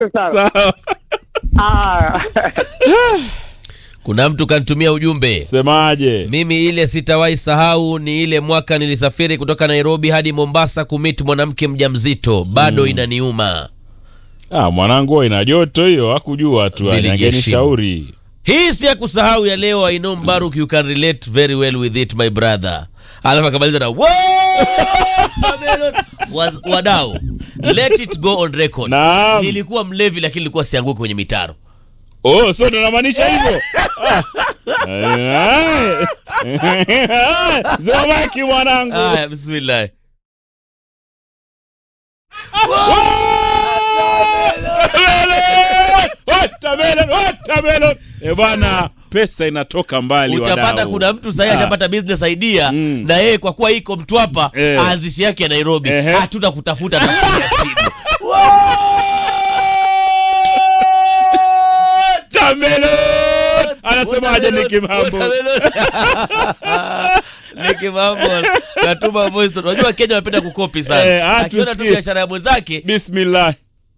sawa. Sawa. Ah. kuna mtu kanitumia ujumbe Semaje? mimi ile sitawahi sahau ni ile mwaka nilisafiri kutoka nairobi hadi mombasa kumit mwanamke mjamzito bado inaniuma Ah, mwanangu wewe ina joto hiyo, hakujua tu Bili angeni Jeshimu. shauri. hii si ya kusahau ya leo i know mbaruk you can relate very well with it my brother alafu akamaliza na "Watermelon." Was- wadau let it go on record Naam. nilikuwa mlevi lakini nilikuwa sianguki kwenye mitaro Oh, so ndo namaanisha hivyo? Ah. Zomaki mwanangu. aya bismillah Watermelon, watermelon. Eh bwana, pesa inatoka mbali utapata wadau. kuna mtu sahii Ah. ashapata business idea Mm. na yeye kwa kuwa iko mtwapa Eh. aanzishi yake ya nairobi Ehe. hatuna kutafuta atakupiga simu Watermelon. Anasemaje Nicky Mambo? Nicky Mambo katuma voice note. Unajua Kenya wanapenda kukopi sana. Eh, ah, Akiona tu tusikie. biashara ya mwenzake Bismillah.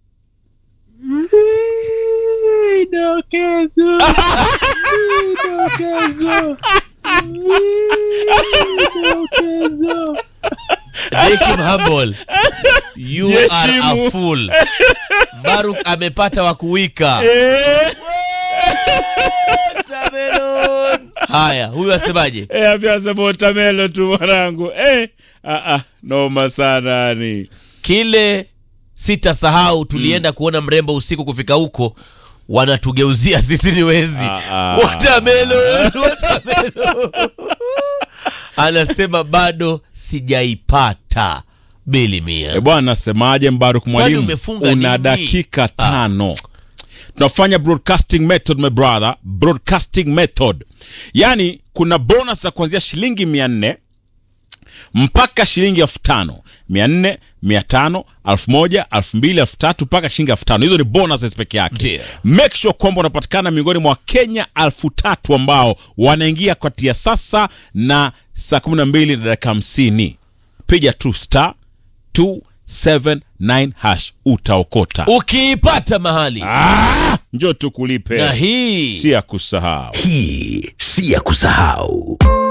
Nicky Mambo you are Heshimu. a fool. Baruk amepata wa kuwika. Eh, Watermelon. Haya, huyu asemaje? eh, afya sema watermelon tu mwanangu. Eh, ah ah, noma sana yani. Kile sitasahau tulienda kuona mrembo usiku kufika huko wanatugeuzia sisi ni wezi Ah, ah. watermelon, watermelon. anasema bado sijaipata bili E mia bwana, nasemaje Mbaruk mwalimu, umefunga una nini? dakika tano. Tunafanya broadcasting method my brother, broadcasting method. Yaani kuna bonus ya kuanzia shilingi mia nne mpaka shilingi elfu tano mia nne mia tano elfu moja elfu mbili elfu tatu mpaka shilingi elfu tano hizo ni bonuses peke yake Ndio. make sure kwamba unapatikana miongoni mwa wakenya elfu tatu ambao wanaingia kati ya sasa na saa kumi na mbili na dakika hamsini piga tu star 279 hash utaokota ukiipata mahali ah, njo tukulipe na hii si ya kusahau Hii si ya kusahau.